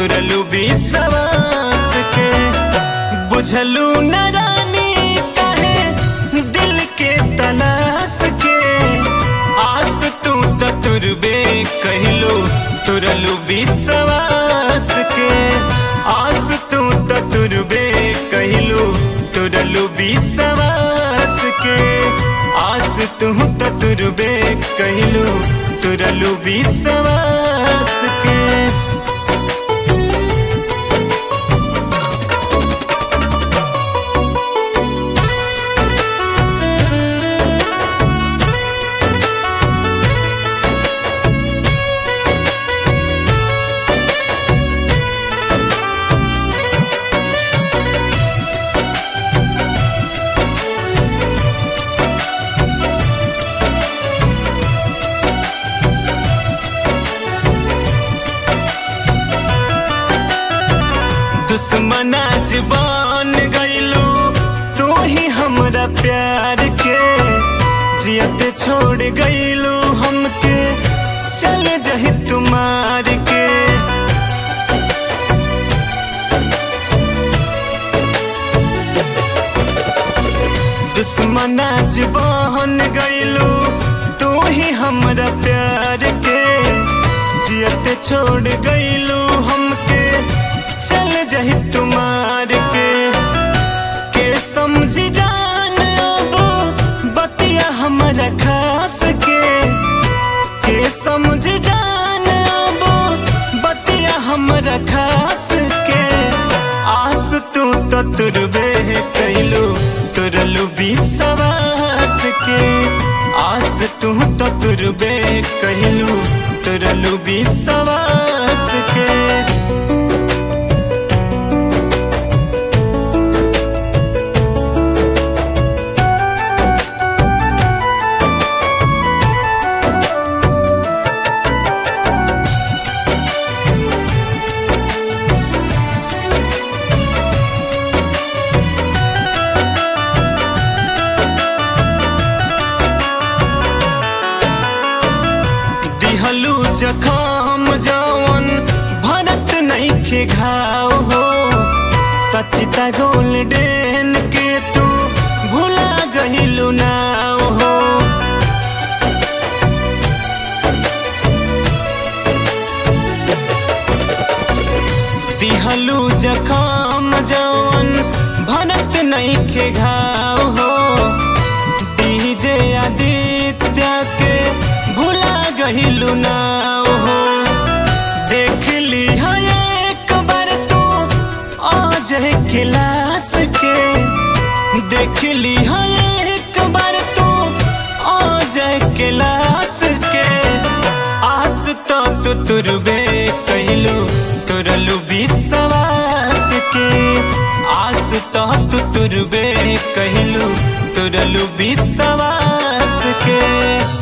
तुरलू विश्वास के बुझलू न रानी काहे दिल के तलाश के आस तू त तुरबे कहलू तुरलू विश्वास के आस तू त तुरबे कहलू तुरलू विश्वास के आस तू त तुरबे कहलू तुरलू विश्वास के दुश्मना जबान गईलू तू ही हमरा प्यार के जियत छोड़ गईलू हमके चल जही तुम्हार के दुश्मना जबान गईलू तू ही हमरा प्यार के जियत छोड़ गईलू हमके चल जही तुम्हार के के समझ जान अब बतिया हमरा खास के के समझ जान अब बतिया हमरा खास के आस तू तो तुरबे कैलू तुरलू विश्वास के आस तू तो तुरबे कहलू तुरलू विश्वास के दिहलू जखम जवन भरत नईखे घाव हो सचिता गोल्डन के तू भुला गहिलू नाव हो दिहलू जखम जवन भरत नईखे घाव हो डीजे आदित्य के भुला गहिलू नाव हो देख ली है एक बार तू अजय क्लास के देख ली है एक बार तू अजय क्लास के आस तो तू तुरबे कहलू तुरलू विश्वास के आस तो तू तुरबे कहलू तुरलू विश्वास के